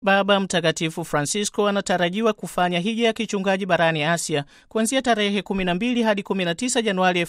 Baba Mtakatifu Francisco anatarajiwa kufanya hija ya kichungaji barani Asia kuanzia tarehe 12 hadi 19 Januari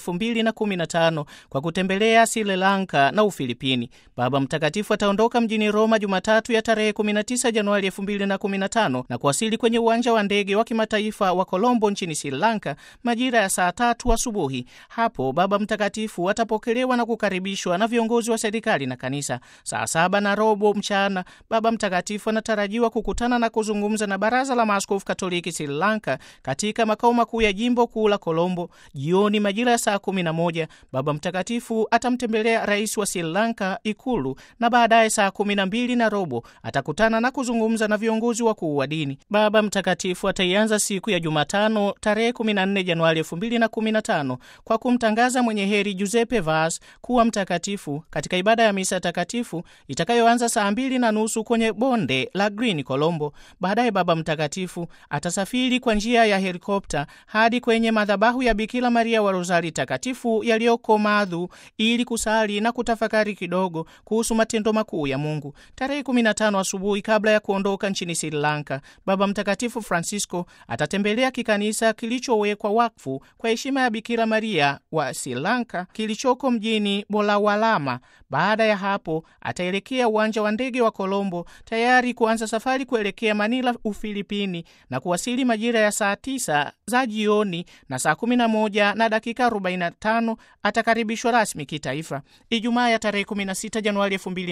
2015 kwa kutembelea Sri Lanka na Ufilipini. Baba Mtakatifu ataondoka mjini Roma Jumatatu ya tarehe 19 Januari 2015 na kuwasili kwenye uwanja wa ndege wa kimataifa wa Colombo nchini Sri Lanka majira ya saa tatu asubuhi. Hapo Baba Mtakatifu atapokelewa na kukaribishwa na viongozi wa serikali na kanisa. Saa saba na robo mchana Baba Mtakatifu anatarajiwa kukutana na kuzungumza na Baraza la Maaskofu Katoliki Sri Lanka katika makao makuu ya jimbo kuu la Colombo. Jioni majira ya saa kumi na moja Baba Mtakatifu atamtembelea rais wa Sri Lanka Ikulu, na baadaye saa kumi na mbili na robo atakutana na kuzungumza na viongozi wakuu wa dini. Baba Mtakatifu ataianza siku ya Jumatano tarehe 14 Januari 2015 kwa kumtangaza mwenye heri Giuseppe Vaz kuwa mtakatifu katika ibada ya misa takatifu itakayoanza saa mbili na nusu kwenye bonde la Green Colombo. Baadaye Baba Mtakatifu atasafiri kwa njia ya helikopta hadi kwenye madhabahu ya Bikira Maria wa Rozari Takatifu yaliyoko Madhu ili kusali na kutafakari kidogo kuhusu matendo makuu ya Mungu. Tarehe 15 asubuhi, kabla ya kuondoka nchini Sri Lanka, Baba Mtakatifu Francisco atatembelea kikanisa kilichowekwa wakfu kwa heshima ya Bikira Maria wa Sri Lanka kilichoko mjini Bolawalama. Baada ya hapo ataelekea uwanja wa ndege wa Colombo tayari kuanza safari kuelekea Manila, Ufilipini na kuwasili majira ya saa tisa za jioni, na saa 11 na dakika 45 atakaribishwa rasmi kitaifa. Ijumaa ya tarehe 16 Januari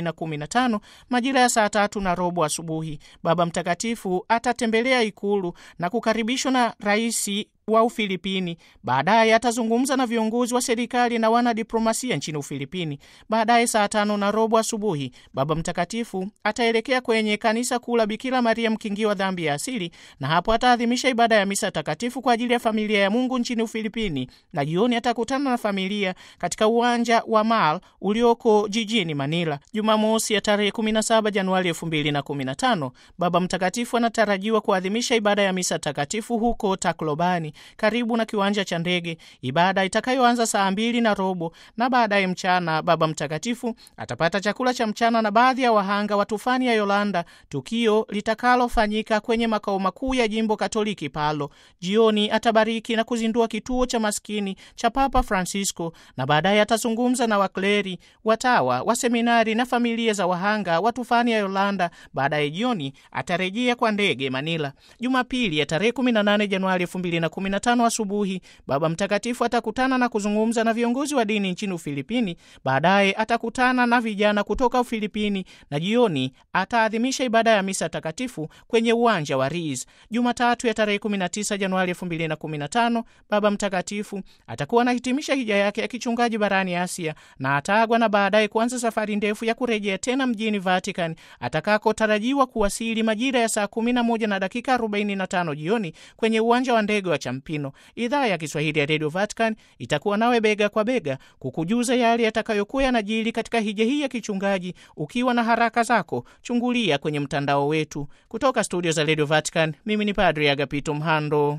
2015 majira ya saa tatu na robo asubuhi, Baba Mtakatifu atatembelea ikulu na kukaribishwa na raisi wa Ufilipini. Baadaye atazungumza na viongozi wa serikali na wanadiplomasia nchini Ufilipini. Baadaye saa tano na robo asubuhi, Baba Mtakatifu ataelekea kwenye kanisa kuu la Bikira Maria mkingi wa dhambi ya asili, na hapo ataadhimisha ibada ya misa takatifu kwa ajili ya familia ya Mungu nchini Ufilipini, na jioni atakutana na familia katika uwanja wa Mal ulioko jijini Manila. Jumamosi ya tarehe 17 Januari 2015, Baba Mtakatifu anatarajiwa kuadhimisha ibada ya misa takatifu huko Tacloban karibu na kiwanja cha ndege, ibada itakayoanza saa mbili na robo na baadaye mchana Baba Mtakatifu atapata chakula cha mchana na baadhi ya wahanga wa tufani ya Yolanda, tukio litakalofanyika kwenye makao makuu ya jimbo Katoliki Palo. Jioni atabariki na kuzindua kituo cha maskini cha Papa Francisco na baadaye atazungumza na wakleri, watawa wa seminari na familia za wahanga wa tufani ya Yolanda. Baadaye jioni atarejea kwa ndege Manila. Jumapili ya tarehe 18 Januari 2015 asubuhi Baba Mtakatifu atakutana na kuzungumza na viongozi wa dini nchini Ufilipini. Baadaye atakutana na vijana kutoka Ufilipini na jioni ataadhimisha ibada ya misa takatifu kwenye uwanja wa Riz. Jumatatu ya tarehe 19 Januari 2015 Baba Mtakatifu atakuwa anahitimisha hija yake ya kichungaji barani Asia na ataagwa na baadaye kuanza safari ndefu ya kurejea tena mjini Vatican atakakotarajiwa kuwasili majira ya saa 11 na dakika 45 jioni kwenye uwanja wa ndege wa Champino. Idhaa ya Kiswahili ya Radio Vatican itakuwa nawe bega kwa bega kukujuza yale yatakayokuwa yanajiri katika hija hii ya kichungaji. Ukiwa na haraka zako, chungulia kwenye mtandao wetu. Kutoka studio za Radio Vatican, mimi ni Padri Agapito Mhando.